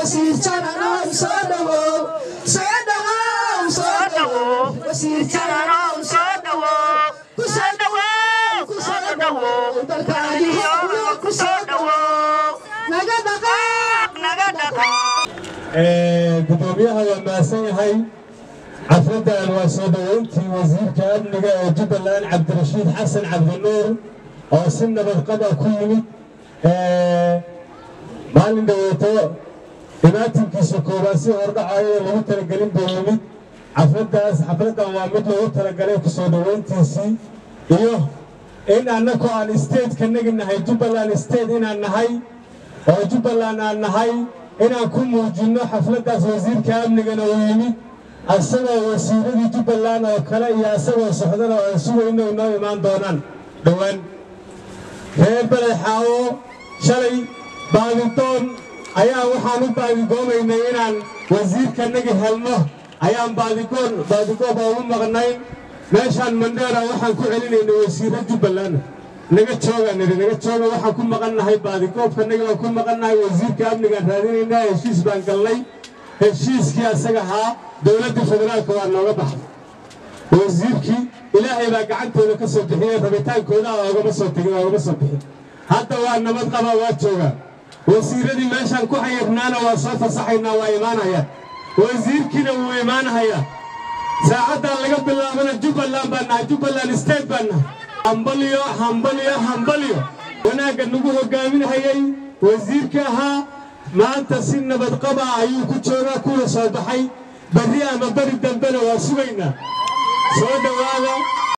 wasiir jananow soo dhawow soo dhawow soo dhawow wasiir jananow soo dhawow ku soo dhawow ku soo dhawow dalkaadiyo ku soo dhawow naga dhaqaaq naga dhaqaaq gudoomiyaha waa mahadsan yahay xafladdan waa soo dhoweyntii wasiirka amniga ee jubbaland cabdirashiid xasan cabdinuur oo si nabadqaba ku yimid maalin dhaweeto dhibaatinkiisa koobaad si hordhacayo lagu talagelin buu yimid xafladdaas xafladdan waa mid loogu talagalay ku soo dhoweyntiisii iyo in annagu aan statetka nagi nahay jubbaland state inaan nahay oo jubbaland aan nahay inaan ku muujinno xafladdaas wasiirka amnigana uu yimid asagoo wasiiradii jubbaland oo kale iyo asagoo socdana oo aan sugayno inoo imaan doonaan dhowaan reer badaxaawo shalay baadidoon ayaa waxaan u baadigoomaynay inaan wasiirkanagi helno ayaan baadigoon baadigoob oogu maqnay meeshaan mandheera waxaan ku celinaynay wasiirra jubbaland naga jooga nidhi naga jooga waxaan ku maqannahay baadigoobkanagi baan ku maqannahay wasiirka amnigaan raadinaynaa heshiis baan galnay heshiiskii asaga ahaa dowladda federaalka waa nooga baxday wasiirkii ilaahay baa gacantooda ka soo bixiyey rabitaankooda oogama soo tegin oogama soo bixin hadda waa nabad qaba waa joogaa wasiiradii meeshaan ku xayirnaana waa soo fasaxaynaa waa imaanaya wasiirkiina wuu imaanhayaa saacaddan laga bilaabana jubbaland baan nahay jubbaland state baan nahay hambalyo hambalyo hambalyo wanaagga nagu hogaaminhayay wasiirka ahaa maanta si nabadqaba ayuu ku joogaa kuna soo baxay berri ama beri dambena waa sugaynaa soo dhowaada